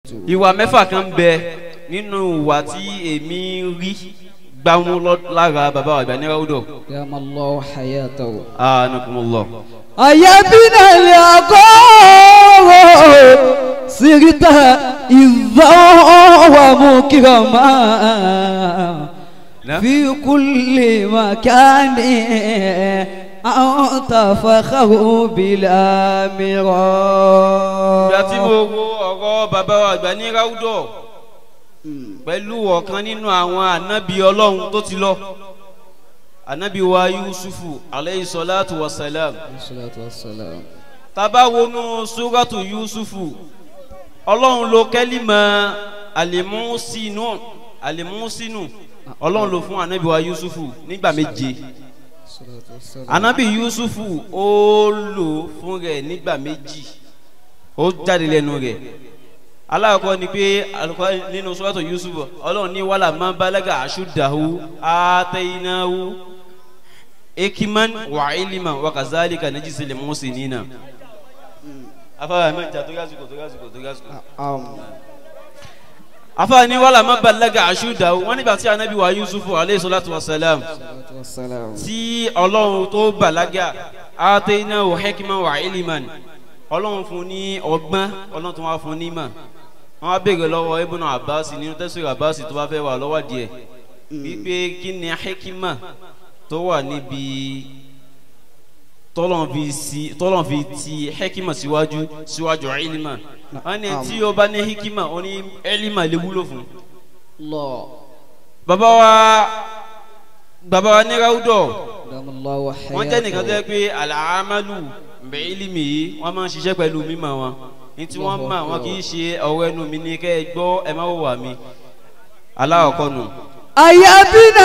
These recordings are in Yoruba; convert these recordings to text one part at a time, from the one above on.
ìwà mẹ́fà kan bẹ nínú ìwà tí èmi rí gbámú lọ- lára bàbá àgbà ní ráúdọ̀ دام الله حياته anakumullah أيبنا العقاب سرت إذا ومكرما نعم. في كل مكان أنت فخر بلا ìgbà tí mo مرام wo ọ̀rọ̀ bàbá àgbà ní ráúdọ̀ pẹ̀lú ọ̀kan nínú àwọn ànábì ọlọ́run tó ti lọ ànábì wa yusufu aleyhi salatu wa salam الصلاة والسلام taba wọnú suratu yusufu ọlọ́run ló kẹ́límà alimusinu alimusinu ọlọ́run ló fún anabi wa yusufu nígbà méje الصلاة والسلام anabi yusufu ó lò fún rẹ̀ nígbà méjì ó jáde lẹ́nu rẹ̀ alákọ̀ọ́ ni pé alukọ́ nínú suratu yusufu ọlọ́run ní wàhálà máa balaga ashudahu atayinahu ekiman wa iliman wa kazalika najisi limusinina afa ma ja to gasuko to gasuko to gasuko أم afa ni wala ma balaga ashuda wọn nígbà tí anabi wa yusufu aleyhi salatu wa salam الصلاة والسلام tí ọlọ́run tó balaga atayina wa hekima wa iliman ọlọ́run fún ní ọgbọ́n ọlọ́run tó wá fún ní mà wọn á béèrè lọ́wọ́ ibùnà abasi nínú tẹsán abasi tó bá fẹ́ wà lọ́wọ́ díẹ̀ wípé kí ni hekima tó wà níbi tọ́lọ́n fi si tọ́lọ́n fi ti hekima síwájú síwájú ilima wọ́n ní tí o bá ní hekima o ní ilima lè wúlò fún. الله bàbá wa bàbá wa ní ráúdọ̀ دام الله wọ́n jẹ́ nìkan tó yẹ حياته pé àlàámálù bẹ̀ ilimi yìí wọ́n máa ń ṣiṣẹ́ pẹ̀lú mímọ̀ wọn ní tí wọ́n mọ̀ wọn kì í ṣe ọ̀rọ̀ ẹnu mi ní kẹ́ ẹ gbọ́ ẹ má wò wà mí aláwọ̀kọ́ nù. أيبنا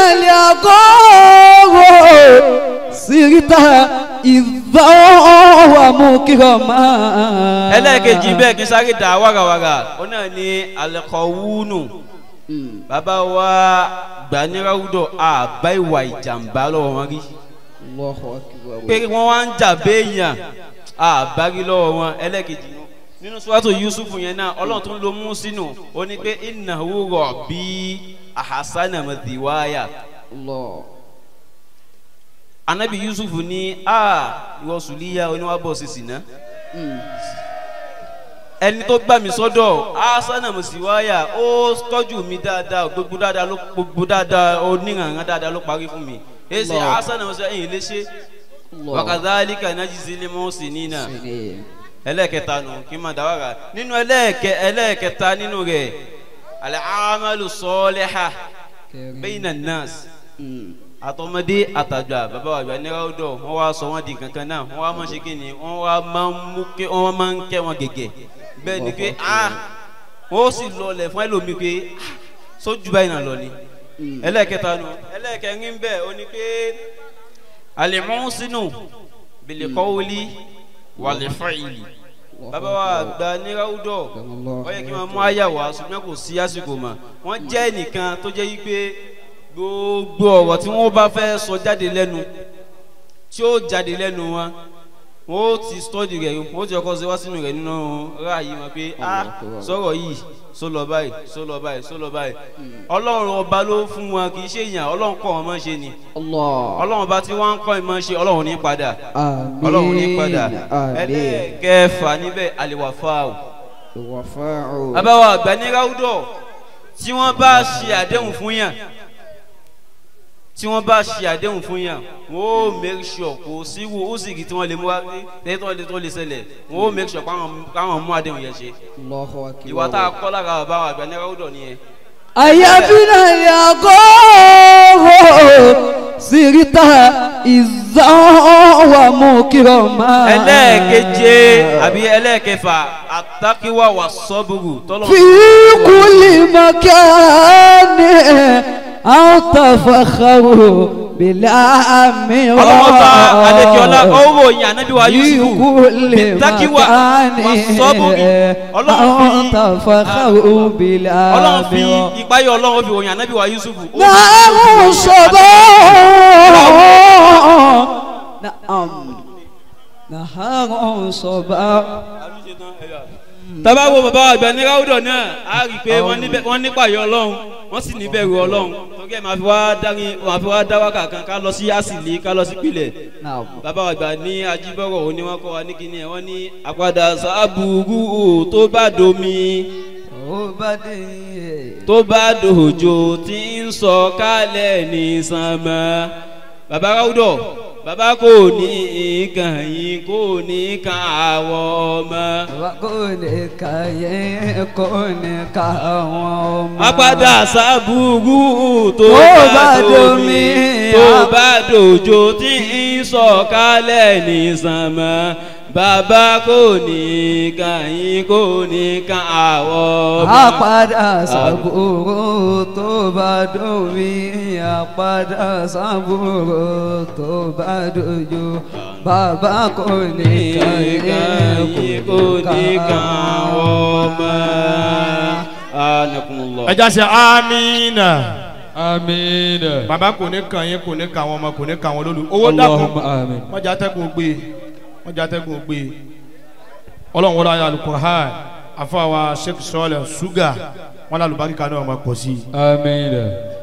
العقاب سرت إذا ومكرما ẹlẹ́ẹ̀kejì bẹ́ẹ̀ kí sáré dà wàràwàrà ó náà ní alẹ́kọ̀ọ́wúnù Mm. bàbá wa gbaníráwùdọ̀ àbá ìwà ìjàmbá lọ́wọ́ wọn rí الله أكبر pé wọ́n wá ń jà béèyàn àbárí lọ́wọ́ wọn ẹlẹ́ẹ̀kejì nù. nínú sọ́wọ́tò yusufu yẹn náà ọlọ́run tó ń lo mú sínú ó ní pé ìnáwó rọ̀ bí àhásánà mọ̀tìwáyà الله anabi yusufu ní a ìwọ sùlíyà oníwàbọ̀ sísì náà Mm. ẹni tó gbà mí sọ́dọ̀ asana musiwaya ó tọ́jú mi dáadáa gbogbo dáadáa ló gbogbo dáadáa oníranran dáadáa ló parí fún mi èsì Allah. asana musiwaya ẹ̀yìn lè ṣe الله wakazalika najisi limusi nina سنين. ẹlẹ́ẹ̀kẹta nù kí n máa dáwàrà nínú ẹlẹ́ẹ̀kẹ ẹlẹ́ẹ̀kẹta nínú rẹ̀ alamalu sọ́ọ́lẹ́hà كريم. bẹ́yìnà nas Mm. àtọmọdé àtàgbà bàbá wa àgbà nírà ọdọ wọn wá sọ wọn di kankan náà wọn wá máa ṣe kí ni wọn wá máa ń mú kí wọn máa ń kẹ wọn gẹ́gẹ́ bẹ́ẹ̀ ni pé ah wọn ó sì lọlẹ̀ fún ẹlòmíì pé ah sójú báyìí náà lọ ni Mm. ẹlẹ́ẹ̀kẹta nu ẹlẹ́ẹ̀kẹrin bẹ́ẹ̀ ó ní pé alimusinu bilikọ́wuli wàlífàìlì bàbá wa àgbà nírà ọdọ ó yẹ kí wọn mú àyàwó ṣùgbọ́n kò sí àsìkò mọ́ wọ́n jẹ́ nìkan tó jẹ́ yí pé gbogbo ọ̀rọ̀ tí wọ́n bá fẹ́ sọ jáde lẹ́nu tí ó jáde lẹ́nu wọn wọ́n ó ti stọ́dì rẹ̀ wọ́n ó ti ọkọ̀ ṣe wá sínú rẹ̀ nínú ráàyè wọn pé a sọ̀rọ̀ yìí só lọ báyìí só lọ báyìí só lọ báyìí ọlọ́run ọba ló fún wọn kì í ṣe èèyàn ọlọ́run kọ́ wọn mọ́ ṣe ni الله ọlọ́run ọba tí wọ́n ń kọ́ ìmọ̀ ṣe ọlọ́run ní padà آمين ọlọ́run ní padà آمين ẹlẹ́ẹ̀kẹfà níbẹ̀ àlèwàfáà الوفاء abawa àgbà ní ráúdọ̀ tí wọ́n bá ṣe àdéhùn fún yàn tí wọ́n bá ṣe àdéhùn fún yàn wọ́n ó make sure kò sí wo ó sì kì tí wọ́n lè mú wá lẹ́yìn tó lè tó lè ṣẹlẹ̀ wọ́n ó make sure káwọn káwọn mú àdéhùn yẹn ṣe الله أكبر ìwà tá a kọ́ lára àbáwọ̀ àgbà ní ráúdọ̀ nìyẹn. أيبنا العقاب سرت إذا ومكرما ẹlẹ́ẹ̀keje àbí ẹlẹ́ẹ̀kẹfà àtàkìwá wà sọ́bùrù tọ́lọ́ في كل مكان أنت فخر بلا ọlọ́mọba adékíọ́lá مرام ọwọ́ yìí ànábì wa في yusufu كل bitakiwa مكان wà sọ́bùrù ọlọ́run أنت fi فخر بلا ọlọ́run fi مرام ìpáyọ̀ ọlọ́run fi òyìn ànábì wa yusufu. ó fi نعم صباح نعم نهار صباح tábà wo bàbá àgbà ní ráúdọ̀ náà á rí i pé wọ́n níbẹ̀- wọ́n nípàyọ̀ ọlọ́run wọ́n sì níbẹ̀rù ọlọ́run torí ẹ̀ máa fi wá dárin máa fi wá dá wákà kan ká lọ sí àsìlè ká lọ sí pilẹ̀ Naam. bàbá àgbà ní ajíbọ̀rọ̀ òní wọn kọ́ wa ní kíní ẹ̀ wọ́n ní àpàdà sábùrú tó bá domi Ó bá dé. tó bá dòjò tí ń sọ kálẹ̀ ní sànmọ́ bàbá ráúdọ̀ bàbá kò ní kàn yín kò ní kàn àwọ̀ ọmọ. Bàbá kò ní ka yẹn kò ní ka àwọn ọmọ. apádà sábúrú tó Tó bá bá domi domi, tó a- bá dòjò tí ń sọ̀kalẹ̀ ní sànmọ́ bàbá kò ní kàyín kò ní ká àwọ̀ ọmọ. Àpàdà sàbúrò tó bá dòmí. Àpàdà sàbúrò tó bá dojú. Bàbá kò ní ka yẹn kàyín kò ní ká àwọ̀ ọmọ. anakunlọ. ẹja ṣe amina Àmín. bàbá kò ní kàn yín kò ní kàn àwọn ọmọ kò ní kàn àwọn olólù owó dàpọ̀ Allahumma àmín. wọ́n jẹ́ atẹ́gùn gbé wọ́n jẹ́ atẹ́gùn gbé ọlọ́run wọlé ayé alukur'an afọwọ́ sheikh sọ́ọ̀lẹ̀ ṣúgà wọn lálùbáríkà náà máa pọ̀ sí i Àmín.